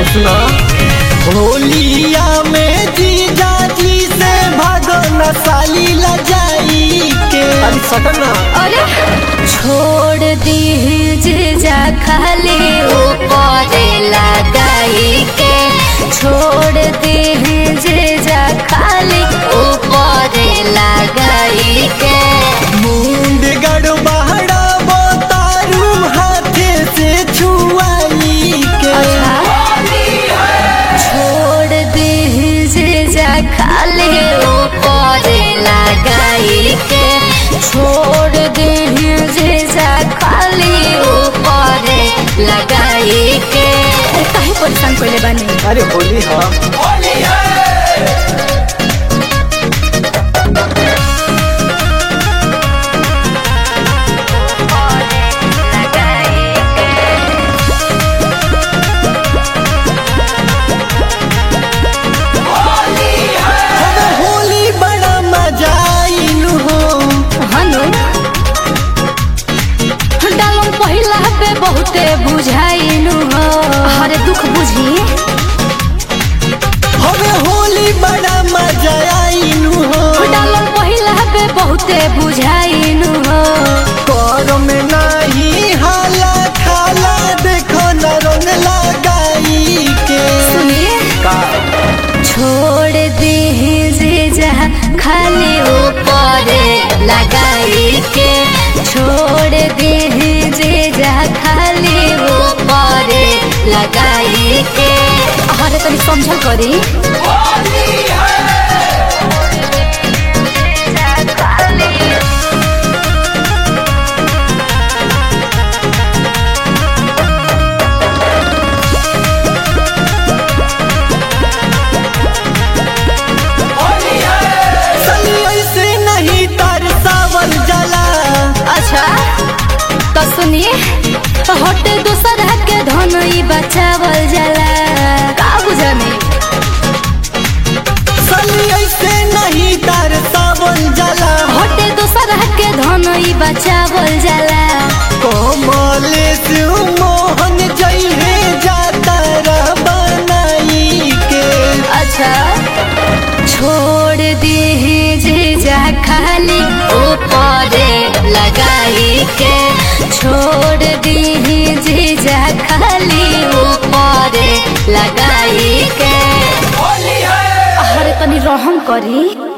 सुना होलिया में जीजा जी से भागो न साली लजाई के अरे सटना अरे छोड़ दीजिए जा खाली ऊपर लगाई के छोड़ दीजिए जा खाली ऊपर लगाई के मुंड गड़बड़ा तारू हाथे से छुआई के छोड़ दीजिए जा खाली ऊपर लगाई के छोड़ दीजिए जा खाली ऊपर लगाई के अरे काहे परेशान कइले बानी अरे होली हाँ हमें होली बड़ा मजा आइलू हो हनु डालम पहिला पे बहुते बुझाइनु हो हरे दुख बुझी हमें होली बड़ा मजा आइलू हो डालम पहिला पे बहुते बुझाइनु हो कर में नहीं हाला खाला देखो न रंग लगाई के सुनिए छोड़ दीजिए जा खाली ऊपर लगाई के छोड़ दीजिए जा खाली ऊपर लगाई के अरे तनी समझल करी सली ऐसे नहीं तरसावल जला अच्छा तो सुनिए हटे दूसर के धन ई बचावल जाला का बुझाने सली ऐसे नहीं तरसावल जला हटे दूसर के धन ई बचावल जाला कोमलेश मोहन जइहे जाता रह बनाई के अच्छा छोड़ दीजिए जा खाली ऊपर लगाई के छोड़ दीजिए जा खाली ऊपर लगाई के अरे तनी रहम करी